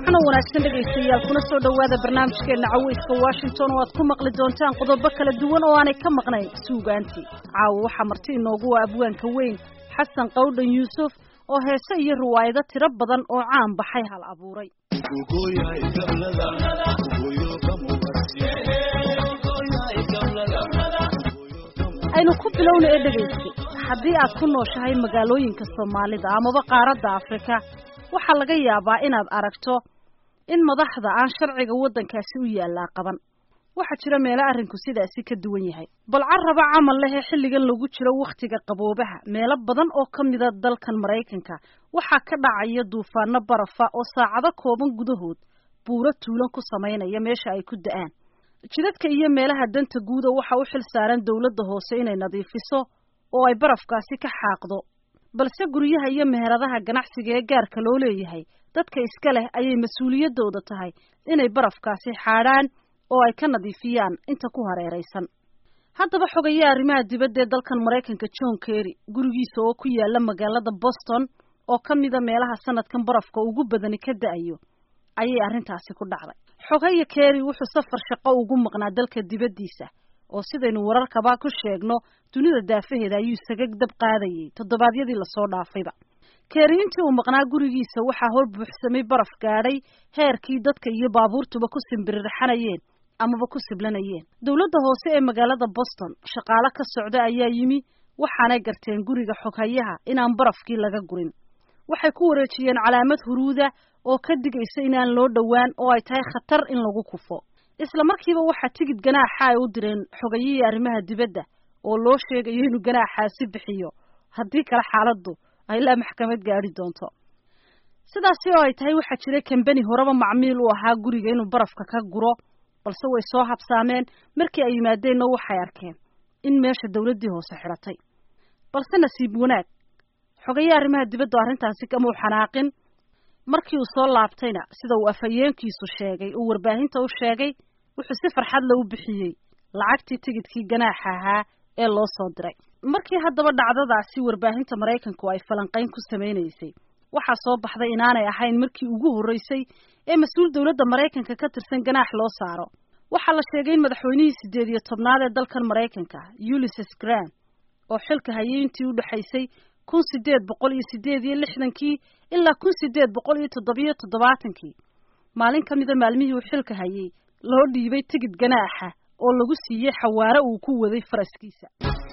waxaana wanaagsan dhegaystayaal kuna soo dhowaada barnaamijkeena caweyska washington oo aad ku maqli doontaan qodobo kala duwan oo aanay ka maqnayn suugaantii caawa waxaa marti inoogu waa abwaanka weyn xasan qawdhan yuusuf oo heese iyo riwaayado tiro badan oo caan baxay hal abuuray aynu ku bilowna ee dhegaysta haddii aad ku nooshahay magaalooyinka soomaalida amaba qaaradda afrika waxaa laga yaabaa inaad aragto in madaxda aan sharciga waddankaasi u yaallaa qaban waxaa jira meelo arrinku sidaasi ka duwan yahay bal carraba camal leh ee xilligan lagu jiro wakhtiga qaboobaha meelo badan oo ka mida dalkan maraykanka waxaa ka dhacaya duufaano barafa oo saacado kooban gudahood buuro tuulan ku samaynaya meesha ay ku da-aan jidadka iyo meelaha danta guuda waxaa u xil saaran dowladda hoose inay nadiifiso oo ay barafkaasi ka xaaqdo balse guryaha iyo meheradaha ganacsiga ee gaarka loo leeyahay dadka iska leh ayay mas-uuliyaddooda tahay inay barafkaasi xaadhaan oo ay ka nadiifiyaan inta ku hareeraysan haddaba xogaya arrimaha dibadda ee dalkan maraykanka john kerry gurigiisa oo ku yaala magaalada boston oo ka mida meelaha sanadkan barafka ugu badani ka da-ayo ayay arrintaasi ku dhacday xogaya kerry wuxuu safar shaqo ugu maqnaa dalka dibaddiisa oo sidaynu wararkaba ku sheegno dunida daafaheeda ayuu isaga dab qaadayay toddobaadyadii lasoo dhaafayba keeri intii uu maqnaa gurigiisa waxaa hor buuxsamay baraf gaadhay heerkii dadka iyo baabuurtuba ku simbirirxanayeen amaba ku siblanayeen dowladda hoose ee magaalada boston shaqaale ka socda ayaa yimi waxaanay garteen guriga xoghayaha inaan barafkii laga gurin waxay ku wareejiyeen calaamad huruuda oo ka digaysa inaan loo dhowaan oo ay tahay khatar in lagu kufo isla markiiba waxaa tigid ganaaxa ay u direen xogayihii arrimaha dibadda oo loo sheegayo inuu ganaaxaasi bixiyo haddii kale xaaladdu ay ilaa maxkamad gaadhi doonto sidaasi oo ay tahay waxaa jiray kambani horeba macmiil u ahaa guriga inuu barafka ka guro balse way soo habsaameen markii ay yimaadeenna waxay arkeen in meesha dowladdii hoose xidhatay balse nasiib wanaag xogaye arrimaha dibaddu arrintaasi kamau xanaaqin markii uu soo laabtayna sida uu afhayeenkiisu sheegay uu warbaahinta u sheegay wuxuu si farxad la u bixiyey lacagtii tigidkii ganaaxa ahaa ee loo soo diray markii haddaba dhacdadaasi warbaahinta maraykanku ay falanqayn ku samaynaysay waxaa soo baxday inaanay ahayn markii ugu horreysay ee mas-uul dowladda maraykanka ka tirsan ganaax loo saaro waxaa la sheegay in madaxweynihii siddeed iyo tobnaad ee dalkan maraykanka ulysses grant oo xilka hayay intii u dhexaysay kun sideed boqol iyo sideed iyo lixdankii ilaa kun sideed boqol iyo toddobiyo toddobaatankii maalin ka mida maalmihii uu xilka hayay loo dhiibay tigid ganaaxa oo lagu siiyey xawaare uu ku waday faraskiisa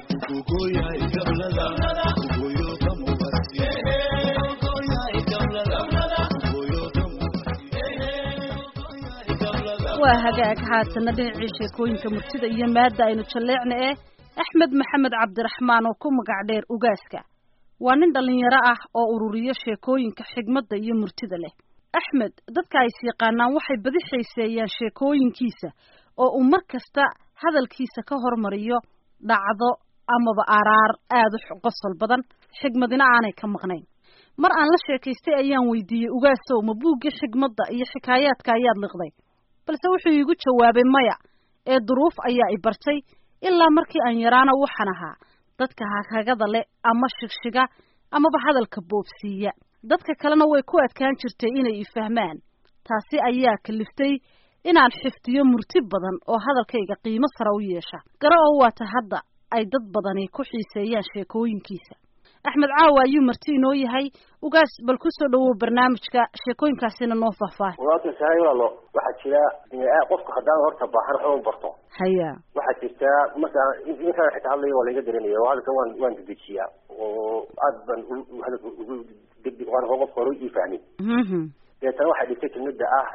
waa hagaag haatana dhinacii sheekooyinka murtida iyo maadda aynu jalleecna eh axmed maxamed cabdiraxmaan oo ku magac dheer ugaaska waa nin dhallinyaro ah oo ururiyo sheekooyinka xigmadda iyo murtida leh axmed dadka ay syaqaanaan waxay badi xiiseeyaan sheekooyinkiisa oo uu mar kasta hadalkiisa ka hormariyo dhacdo amaba araar aada u qosol badan xigmadina aanay ka maqnayn mar aan la sheekaystay ayaan weydiiyey ugaasow ma buuggii xigmadda iyo xikaayaadka ayaad liqday balse wuxuu iigu jawaabay maya ee duruuf ayaa i bartay ilaa markii aan yaraana waxaan ahaa dadka hakagada leh ama shigshiga amaba hadalka boobsiiya dadka kalena way ku adkaan jirtay inay i fahmaan taasi ayaa kaliftay inaan xifdiyo murti badan oo hadalkayga qiimo sare u yeesha gara oo waata hadda ay dad badani ku xiiseeyaan sheekooyinkiisa axmed caawa ayuu marti inoo yahay ugaas bal kusoo dhawow barnaamijka sheekooyinkaasina noo faahfaahay waatan sahay walaalo waxaa jira qofku haddaan horta baahan waxba u barto haya waxaa jirta marka inkaan xitaa hadlaya waa laga dareemaya oo hadalkan waan waan dedejiyaa oo aad baan hadalka ugu degdeg waan qofka hore ii fahmin deetana waxay dhigtay kelmada ah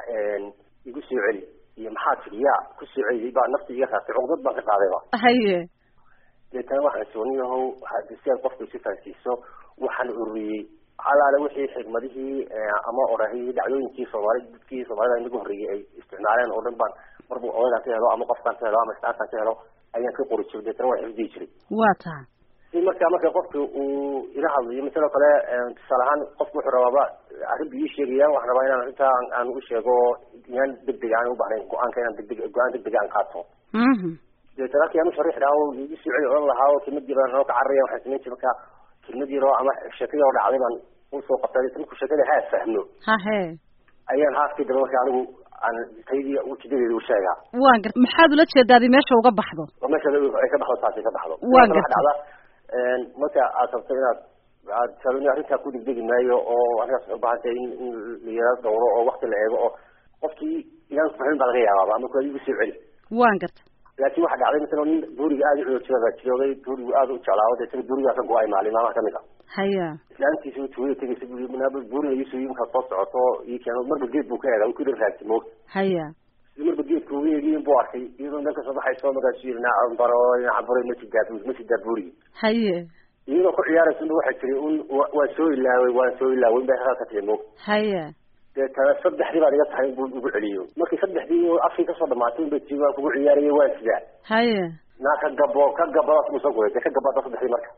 igu soo celi iyo maxaa tiri yaa ku soo celi baa nafta iga raatay cuqdad baan ka qaadayba haye deetana waxaan sooniyahow si aad qofka isu fahansiiso waxaan ururiyey alaale wixii xigmadihii ama orahii dhacdooyinkii soomaali dadkii soomaalida inagu horreeyey ay isticmaaleen oo dhan baan marbu odagaan ka helo ama qofkaan ka helo ama istaankaan ka helo ayaan ka qori jiray deetana waan xifdiyi jiray waa taha si marka marka qofka uu ila hadlayo masaloo kale tusaale ahaan qofku wuxuu rabaaba arrin bu ii sheegaya waxaan rabaa inaan arrintaa aan u sheego inaan degdeg aan ubahnayn go-aanka inaan degdeg go-aan degdeg aan qaato deetana halkii aan usharix dhaha o igu soo celi odhan lahaa oo kelmad yar noo ka cararaya waxaan samayn jiray marka kelmad yar oo ama sheekadii oo dhacday baan usoo qabtay deetana markuu sheekada haa fahmo hahe ayaan haaskii dambe marka anigu aan taydii ujeedadeeda u sheegaa waan garta maxaad ula jeedaadi meesha uga baxdo oo meesha ay ka baxdo taasi ka baxdo Waan Marka gartay. waxa dhacda marka aad rabto inaad aad sababni arrintaa ku degdegi maayo oo arrintaas waxay u baahan tahay in in la yara dhowro oo wakti la eego oo qofkii inaan kuxin baa laga yaabaaba ama kuwa igu soo celi waan garta laakiin waxaa dhacday masala nin buuriga aada u xoojiyada joogay buurigu aada u jeclaa de isaga buurigaa ka go-ay maalin maamaha kamid a haya islaantiisa tuugada tegaysa buu yii manaaba buuriga iisoo yii markaad soo socoto ii keeno marba geed buu ka eega wuu ku dhan raagtay moogta haya si marba geedka uga eegiyin buu arkay iyadoo dhan kasoo baxayso markaasuu yiri nacam baro nacam baro ma sidaa ma sidaa buurigi haye iyadoo ku ciyaaraysa unba waxay tiri un wa- waan soo ilaaway waan soo ilaaway bay halkaa ka tiri moog haya deetana saddexdii baad iga tahay buu ugu celiyo markii saddexdii uu afkii kasoo dhamaatay unbay tii waan kugu ciyaarayay waan sidaa haye naa ka gabo ka gabadaas buu soo guray dee ka gabada saddexdii marka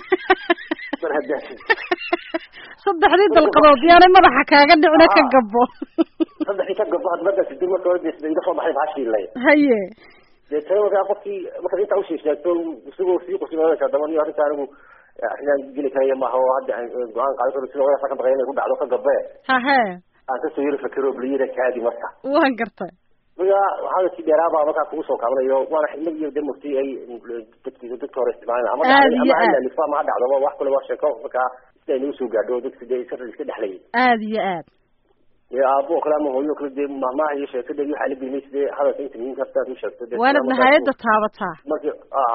mar haddaa saddexdii dalqadood yaanay madaxa kaaga dhicina ka gabo saddexdii ka gabo had markaas dib marka hore dee iga soo baxay baashii haye deetana markaa qofkii markaad intaa usii sheegto isagoo sii qusinaysa haddaba niyo arrinta anigu arrinaan geli karaya maaha oo hadda aan go-aan qaadan karo sida wadaasa ka baqaya inay ku dhacdo ka gabe hahe aan kasoo yari fakero bliyada kaadi marka waan gartay marka hadalkii dheeraabaa markaa kugu soo kaabanayo waana xidmad iyo de murti ay dadki dadka hore isticmaalaan ama Aad dhacday iyo ama aad. halalifa ama ha dhacdoba wax kale waa sheeko markaa sida ay nagu soo gaadho dadka dee iska iska dhexlayay aada iyo aad dee aabo oo kale ama hooyo oo kale dee mahmaha iyo sheekada iyo waxaa la gelmay sidee hadalka inta muhiimka hasta aad u sheegto dee waanad markaas- nihayadda taabataa markii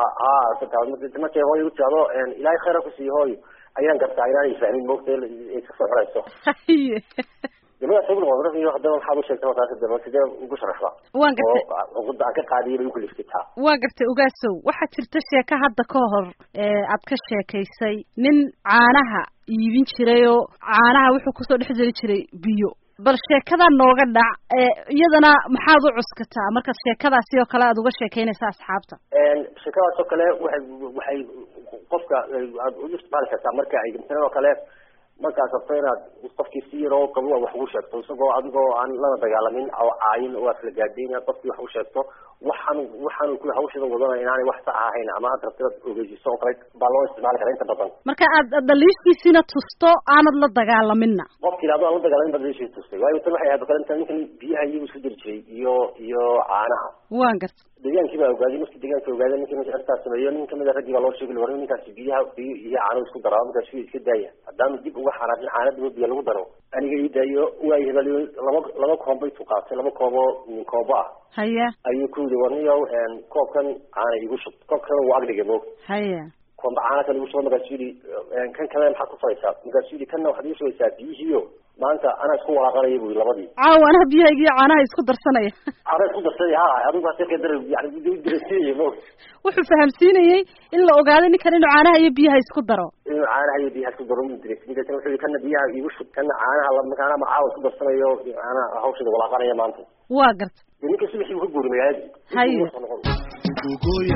a markay hooyo u tiado ilaahay khayra kusiiyo hooyo ayaan gartaa inaanay fahmin moogta ay iska soo xorayso haye gabadha sabir wadra iyo haddana waxaad u sheegtay taasi daba sidee ugu sharaxda waan gartay oo cuqudda aan ka qaadiyay bay ukalifkay taa waa gartay ogaasow waxaa jirta sheeko hadda ka hor ee aad ka sheekaysay nin caanaha iibin jiray oo caanaha wuxuu kusoo dhex jiri jiray biyo bal sheekada nooga dhac ee iyadana maxaad u cuskataa markaad sheekadaasi oo kale aad uga sheekaynaysa asxaabta sheekadaas oo kale waxay waxay qofka aad u isticmaali kartaa marka ay misalan oo kale markaad rabto inaad qofkii si yaroo qabo wax ugu sheegto isagoo adigoo aan lana dagaalamin oo caayin oo aad kala gaadhay inaad qofkii wax u sheegto waxaan waxaan ku hawshada wadana inaanay wax sax ahayn ama aad rabto inaad ogeysiiso oo kale baa loo isticmaali karaa inta badan marka aad daliishtiisina tusto aanad la dagaalaminna qofkii adoo aan la dagaalamin baad leeshii tustay waayo tan waxay ahayd oo kale inta ninkan biyaha iyagu isku jiri jiray iyo iyo caanaha waan gartay deegaankii baa ogaaday markii deegaanka ogaaday ninkii meesha arrintaas sameeyo nin kamid a raggii baa loo sheegay war ninkaasi biyaha biyo iyo caano isku daraa markaas wiil iska daaya haddaanu dib uga xanaaqin caanadiba biyo lagu daro aniga ii daayo waa hebaliyo laba laba koob bay tuqaatay laba kooboo min koobo ah haya ayuu ku yidhi warniyow koobkan caana igu shub koobkana wuu agdhigay moog haya koomba caana kan igu shuba markaasuu yidhi kan kale maxaad ku faraysaa markaasuu yidhi kanna waxaad igu shubaysaa biyihiiyo maanta anaa isku walaaqanaya bu yidhi labadii caawa anaha biyahayga iyo caanaha isku darsanaya caana isku darsaday ha adigu hase ka dara yani dirasiinaya moog wuxuu fahamsiinayey in la ogaaday ninkan inuu caanaha iyo biyaha isku daro inuu caanaha iyo biyaha isku daro u diraysa ninkaasna wuxuu yihi kana biyaha igu shub kana caanaha la markaana macaawa isku darsanayo caanaha hawshada walaaqanaya maanta waa gartay dee ninka subaxii uu ka guuri magaaladii Haye. Intuu soo noqon.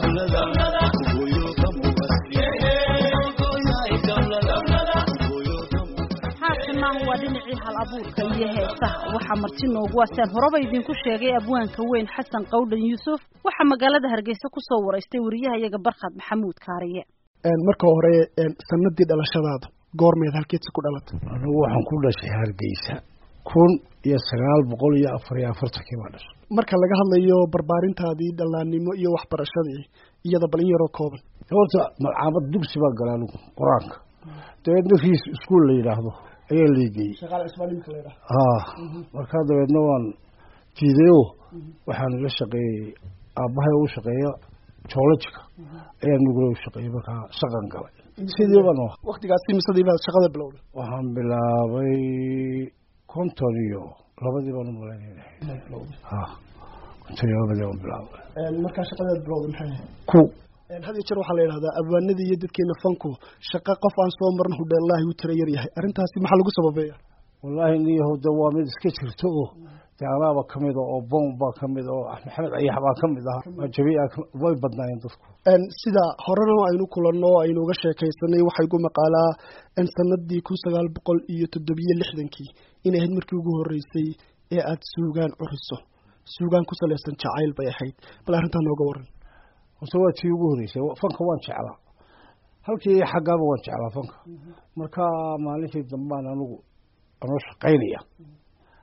haatana waa dhinacii hal abuurka iyo heesaha waxaa marti noogu asaan horeba idinku sheegay abwaanka weyn xasan qawdhan yuusuf waxaa magaalada hargeysa kusoo waraystay wariyaha iyaga barkhad maxamuud kaariye marka hore sanadii dhalashadaada goormeed halkeedsi ku dhalatay anigu waxaan ku dhashay hargeysa kun iyo sagaal boqol iyo afar iyo afartankii baa dhashay marka laga hadlayo barbaarintaadii dhallaannimo iyo waxbarashadii iyada bal in yaroo kooban horta malcaamad dugsi baa gala anigu qur-aanka dabeedna riis iskuol la yidhaahdo ayaa laigeyey shaqaale ismaalimka la yidhaha ha markaa dabeedna waan fiideo waxaan la shaqeeyey aabbahay u shaqeeya joolojika ayaan nugula u shaqeeyey markaa shaqan galay sidii baan u ahaa waktigaasi misadii baad shaqada bilowday waxaan bilaabay konton iyo labadii baan u malaynayna ha konton iyo labadii baan bilaabay markaa shaqadaad bilowday maxay ahayd ku had iyo jeer waxaa la yidhahdaa abwaanadii iyo dadkeena fanku shaqo qof aan soo marin hudheellaahi u tira yar yahay arrintaasi maxaa lagu sababeeya wallaahi niyahow de waa mid iska jirto oo dee anaaba kamid a oo bon baa kamid a oo maxamed ayax baa kamid ah jabiica way badnaayeen dadku sida horena aynu kulanno o aynu uga sheekaysanay waxaa igu maqaalaa in sanadii kun sagaal boqol iyo toddobiyo lixdankii inay ahayd markii ugu horreysay ee aada suugaan curiso suugaan ku salaysan jacayl bay ahayd bal arrintaa nooga waran horta waa tii ugu horreysay fanka waan jeclaa halkii xaggaaba waan jeclaa fanka marka maalintii dambaan anigu anoo shaqaynaya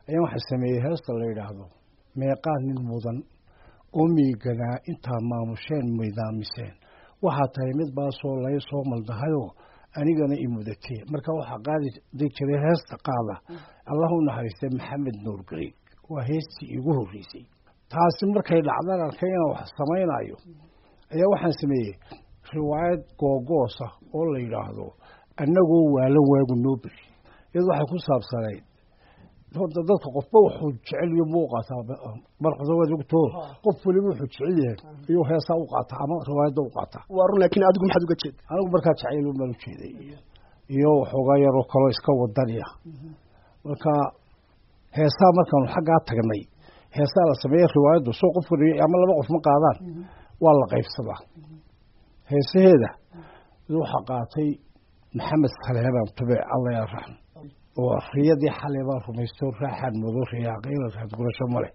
ayaan waxaa sameeyey heesta la yidhaahdo meeqaa nin mudan oo miiganaa intaa maamusheen midaamiseen waxaa tahay mid baasoo lay soo maldahayoo anigana i mudatee marka waxaa qaadi jiray heesta qaada allah u naxariistay maxamed nuur gariig waa heestii igu horreysay taasi markay dhacdan arkay inaan wax samaynayo ayaa waxaan sameeyey riwaayad googoosa oo la yidhaahdo annagoo waala waagu noo beri iyad waxay ku saabsanayd horta dadka qofba wuxuu jecel iyo muu qaataa marqasawaadogto qof weliba wuxuu jecel yahay iyuu heesaa u qaataa ama riwaayadda u qaataa waa run laakiin adigu maxaad uga jeeda anigu markaa jacayl baan u jeeday iyo waxoogaa yaroo kaloo iska wadaniya marka heesaa markaanu xaggaa tagnay heesaa la sameeya riwaayaddu soo qof ama laba qof ma qaadaan waa la qaybsadaa heesaheeda waxaa qaatay maxamed saleebaan tube alla yaa raxm oo riyadii xalay baan rumaysto raaxaan mudo riyaaqayla raad gurasho male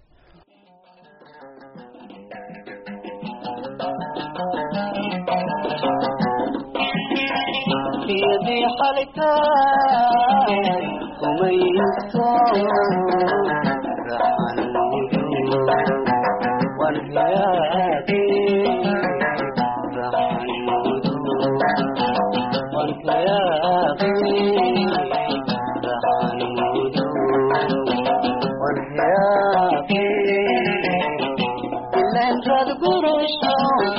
riyadii xalayta rumaysto raaxaan mudo waan riyaaqay raaxaan mudo waan riyaaqay ilantaad gurasho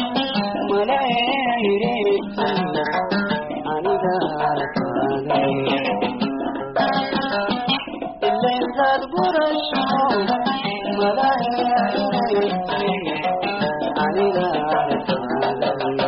malayreeto aniga arkaaday ilantaad gurasho malayreeto aniga arkaaday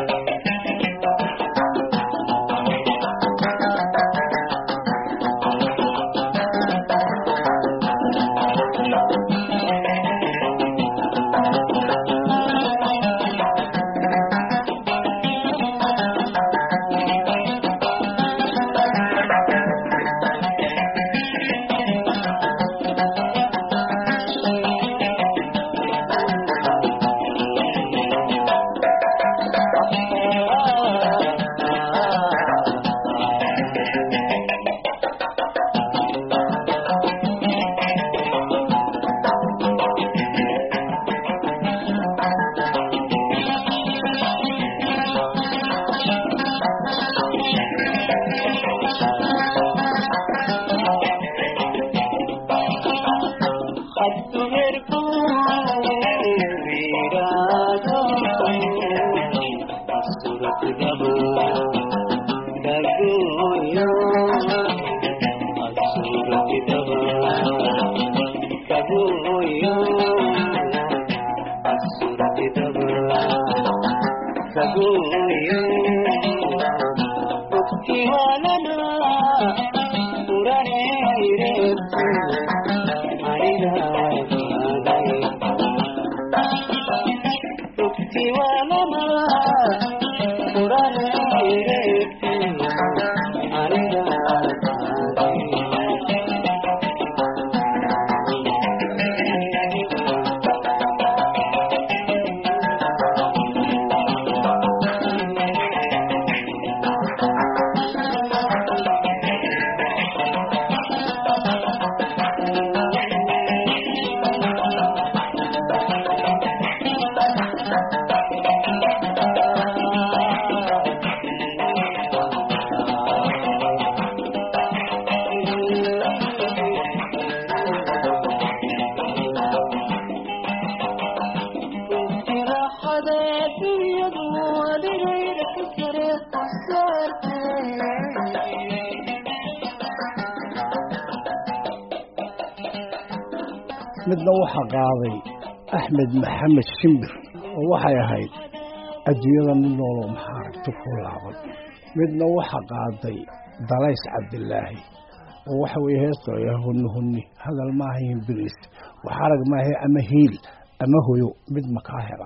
midna waxaa qaaday axmed maxamed shimbir oo waxay ahayd adduunyada mid nooloo maxaa aragti ku laaban midna waxaa qaaday dalays cabdilaahi oo waxa weye heesta huni huni hadal maahayn bilis wax arag maahe ama hiil ama hoyo mid makaa hela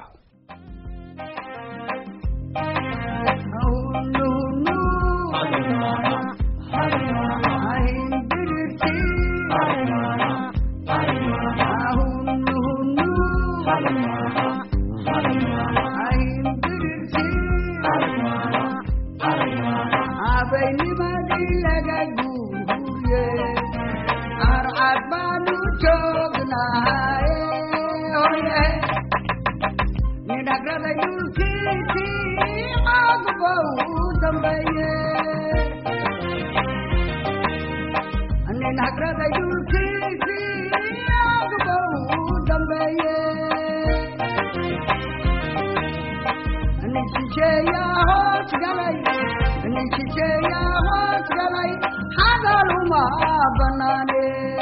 habaynimadii laga guuye arcad baanu dhagrada dhulkiisii caaguba u dambeeye nin hagrada dhulkiisii caaguba u dambeeye nin jijeeyaa hoos galay nin jijeeyaa hoos galay hadaluma banaane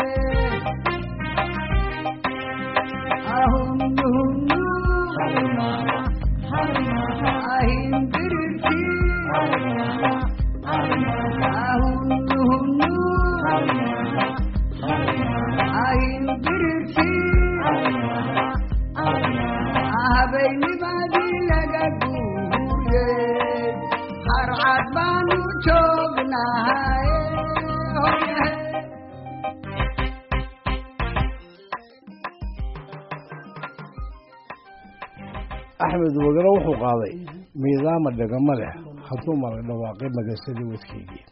habeynimadii laga guuye harcad baanu joognahay axmed wagalo wuxuu qaaday miidaama dhegamo leh hadduu mala dhawaaqay magasadii wadkeygii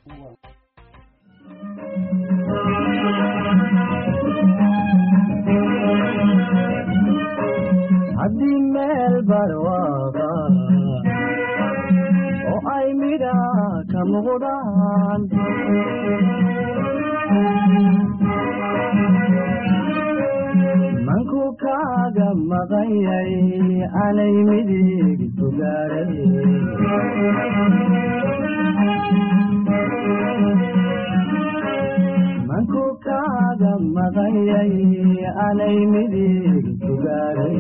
haddii meel barwaaqa oo ay midha ka muuqdaan manku kaaga maqanyay anay midig sugaaray manku kaaga maqanyay anay midig sugaaray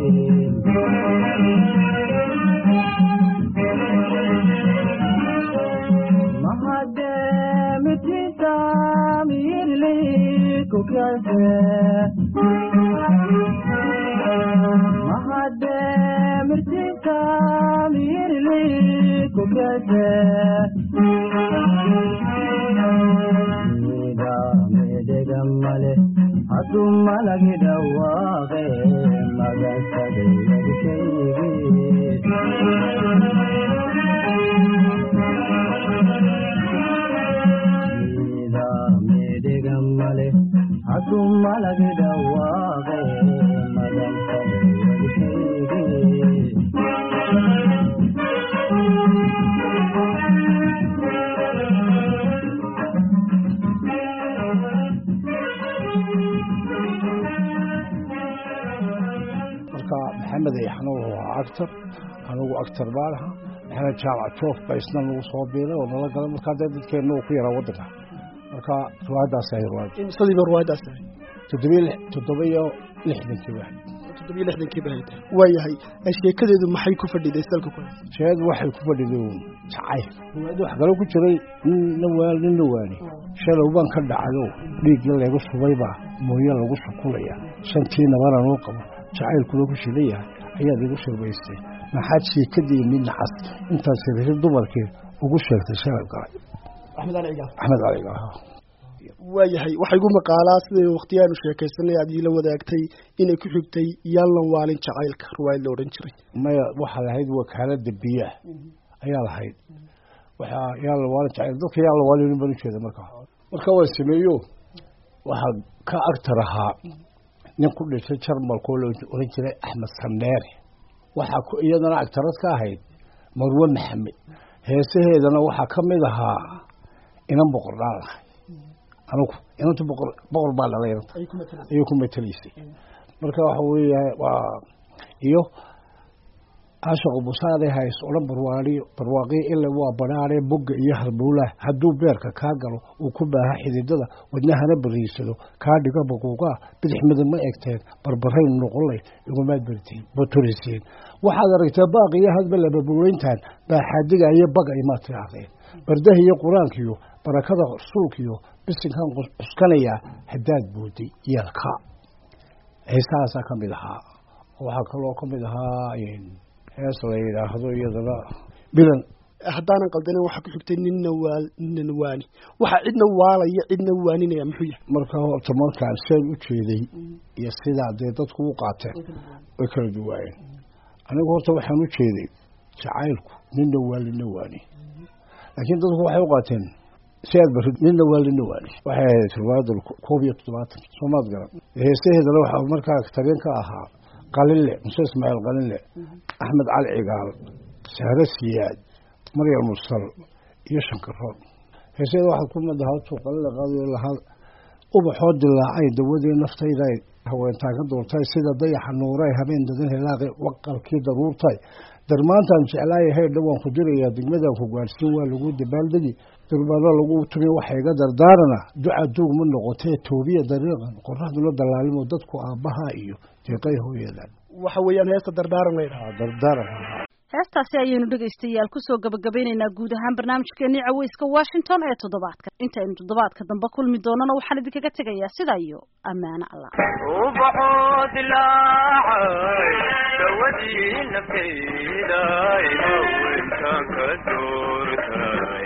mahademitinta mirli kukase mahademirtinta mirli kukase mida medegamale hadu malagi dhawaaqe magasadayadkaygi mida medegamale hadu malagi dhawaaqe magasadayadkaygi marka maxamed ayaxna wuxuu ahaa actor anigu actor baan ahaa maxamed jaamac joof ba isna nagu soo biiray oo nala galay markaa dee dadkeenna uu ku yaraa waddanka marka riwaayaddaas ahay riwaayad imsadiiba riwaayaddaas ahay toddobiyo lix toddoba iyo lixdankii baa toddobiyo lixdankii baa hayta waayahay ee sheekadeedu maxay ku fadhiday salka ku haysa sheed waxay ku fadhiday uun jacayl riwaayadda wax kale ku jiray nin na waal nin la waani shalow baan ka dhacayo dhiigga laygu subaybaa mooye lagu sukulaya shantii nabana noo qabo jacaylkuna ku shidan yahay ayaad igu shirbaystay maxaad sheekadii nin nacas intaad sirri dumarkii ugu sheegtay shalay galay axmed ali cigaal axmed caliga ahaa waayahay waxay gu maqaalaa siday wakhtiyaanu sheekaysanay aad iila wadaagtay inay ku xigtay yaallan waalin jacaylka riwaayad la odhan jiray maya waxaa lahayd wakaalada biyaha ayaa lahayd waxaa yaalla waalin jacayl dadka yaalla waalin baan ujeeda markaa marka waa sameeyo waxaa ka agtar ahaa nin ku dhintay jarmalkoo la oran jiray axmed sandheere waxaa ku iyadana agtarad ka ahayd marwe maxamed heesaheedana waxaa ka mid ahaa inan boqor dhaan lahay anugu inantu boqor boqor baa dhalay inanta ayay ku matelaysay marka waxa weeya waa iyo caashaqu busaade hays odhan barwaaniyo barwaaqiyo ila waa badhaadhe bogga iyo halbuulaah hadduu beerka kaa galo uu ku baaha xididada wadnahana bariisado kaa dhiga baquuqaa bidix midab ma egteen barbarayn noqonlay igumaad bartiin baturiseen waxaad aragtaa baaq iyo hadba lababuweyntan baaxaadiga iyo baga imaad tidhaahdeen bardaha iyo qur-aankiyo barakada rasuulkiyo bisinkan cuskanayaa haddaad booday yeelka heesahaasaa ka mid ahaa waxaa kaloo ka mid ahaa hees la yidhaahdo iyadana bilan haddaanan qaldanin waxaa ku xigtay ninna waal ninna waani waxaa cidna waalaya cidna waaninaya muxuu yahay marka horta markaan seen u jeeday iyo sidaa dee dadku u qaateen way kala duwaayeen anigu horta waxaan u jeeday jacaylku ninna waal ninna waani laakiin dadku waxay u qaateen si aad barid ninna waal ninna waani waxay ahayd riwaayadda koob iyo toddobaatan soomaad garan heesaheedana waxaa markaa tageen ka ahaa qalinle muse ismaaciil qalinle axmed cali cigaal sahre siyaad maryam mursal iyo shankaroon heesyada waxaad ku madahatuu qalinle qaadayo lahaa ubaxoo dilaacay dawadii naftayday haweentaan ka duurtay sida dayaxa nuuray habeen dadan helaaqi waqalkii daruurtay darmaantaan jeclaaya heydha waan ku dirayaa degmadaan ku gaadhsiin waa lagu dabaaldegi durbaano lagu tumi waxa iga dardaarana duca duug ma noqotee toobiya dariiqan qoraxdula dallaalimo dadku aabbaha iyo deeqay hooyadan waxa weeyaan heesta dardaaran la yidhaha dardaaran heestaasi ayaynu dhegaystayaal kusoo gabagabaynaynaa guud ahaan barnaamijkeenii caweyska washington ee toddobaadka intaynu toddobaadka dambe kulmi doonana waxaan idinkaga tegayaa sidaa iyo ammaano allah ubaxoo dilaacay dawadii naftayday haweentaan ka doortay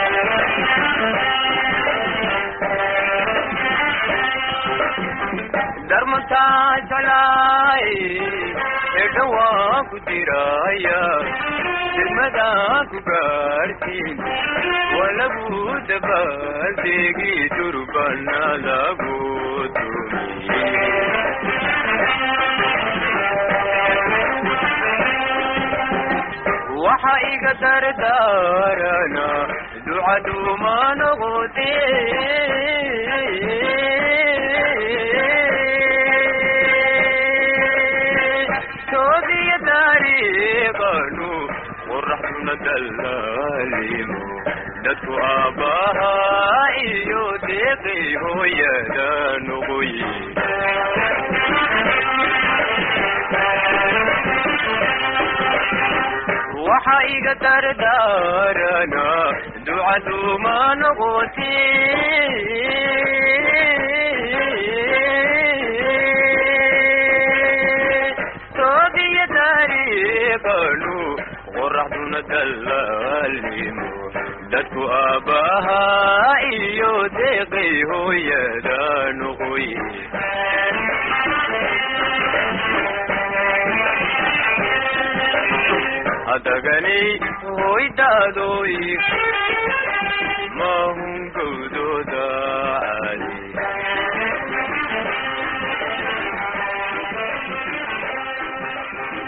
darmantaa jeclaay edha waa ku diraya degmadaa ku gaartiin waa lagu dabaaldegi durbana lagu tumi waxa iga dardaarana ducaduma noqote toobiya taariiqanu qoraxduna dallaalimo dadku aabbaha iyo deeqay hooyada noqoye waxa iga dardaarana ducaduma noqote toobiya taariiqanu qoraxduna dallaalimo dadku aabbaha iyo deeqay hooyada noqoye hadaganay hoydaadoy mahungowdooda